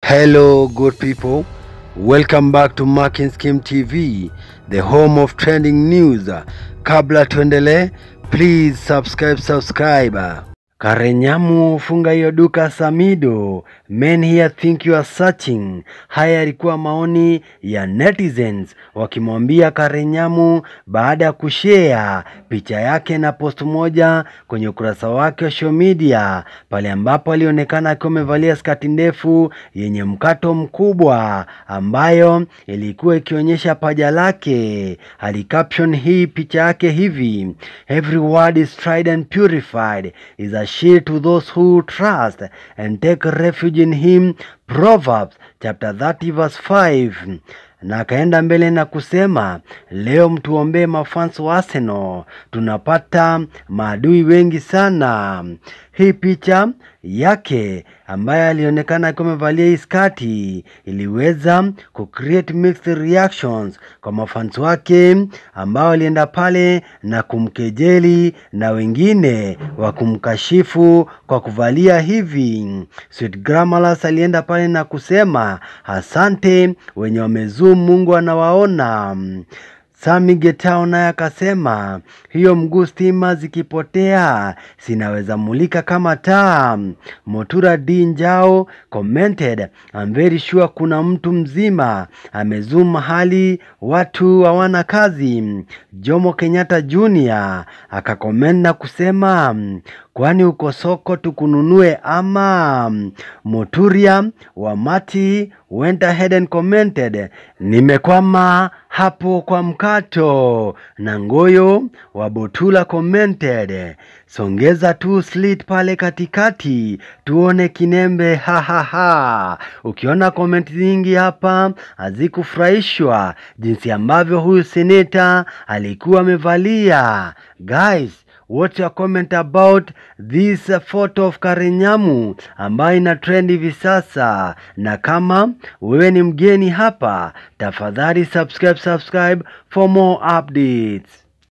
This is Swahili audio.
Hello, good people. Welcome back to Marking Scheme TV, the home of trending news. Kabla tuendelee, please subscribe, subscribe. Karenyamu funga hiyo duka Samido. Men here think you are searching. Haya yalikuwa maoni ya netizens wakimwambia Karenyamu baada ya kushare picha yake na post moja kwenye ukurasa wake wa social media, pale ambapo alionekana akiwa amevalia skati ndefu yenye mkato mkubwa ambayo ilikuwa ikionyesha paja lake. Alicaption hii picha yake hivi: every word is tried and purified is a shield to those who trust and take refuge in him. Proverbs chapter 30 verse 5 na akaenda mbele na kusema leo mtuombee mafans wa Arsenal, tunapata maadui wengi sana. Hii picha yake ambaye alionekana akiwa amevalia hii skati iliweza ku create mixed reactions kwa mafans wake ambao walienda pale na kumkejeli na wengine wa kumkashifu kwa kuvalia hivi. Sweet Grammarlus alienda pale na kusema asante wenye wamezoom, Mungu anawaona. Sami Getao naye akasema hiyo mguu stima zikipotea sinaweza mulika kama taa. Motura D Njao commented I'm very sure kuna mtu mzima amezoom mahali watu hawana kazi. Jomo Kenyatta Junior akakomend na kusema kwani uko soko tukununue ama? Moturia wa Mati went ahead and commented nimekwama hapo kwa mkato. Na Ngoyo wa Botula commented songeza tu slit pale katikati tuone kinembe, ha ha ha. Ukiona comment nyingi hapa hazikufurahishwa jinsi ambavyo huyu seneta alikuwa amevalia. Guys, What's your comment about this photo of Karenyamu ambayo ina trend hivi sasa? Na kama wewe ni mgeni hapa, tafadhali subscribe subscribe for more updates.